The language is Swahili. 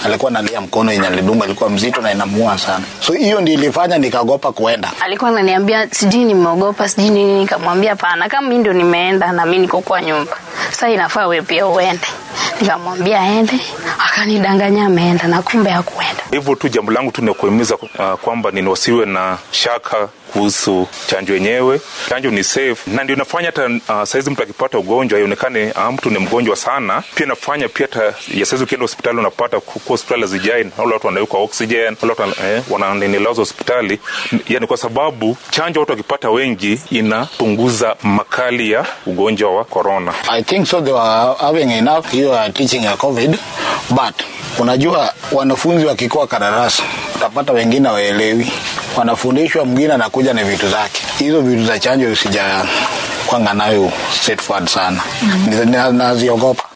alikuwa analia mkono yenye alidunga ilikuwa mzito na inamuua sana so hiyo ndio ilifanya nikagopa kuenda alikuwa ananiambia sijui nimeogopa sijui nini nikamwambia pana kama mi ndo nimeenda na mi niko kwa nyumba sasa inafaa we pia uende nikamwambia aende akanidanganya ameenda na kumbe hakuenda hivyo tu jambo langu tu ni kuhimiza uh, kwamba nini wasiwe na shaka kuhusu chanjo yenyewe chanjo ni safe na ndio inafanya hata uh, saizi mtu akipata ugonjwa ionekane uh, mtu ni mgonjwa sana pia inafanya pia hata ya saizi ukienda hospitali unapata kuwa hospitali hazijai wale watu wanawekwa oxygen wale watu eh, wananilazwa hospitali yani kwa sababu chanjo watu wakipata wengi inapunguza makali ya ugonjwa wa corona i think so they were having enough hiyo ya teaching ya covid but unajua wanafunzi wakikuwa kadarasa utapata wengine waelewi wanafundishwa mwingine anakuja na vitu zake hizo vitu za chanjo usija kwanga nayo straightforward sana mm-hmm. naziogopa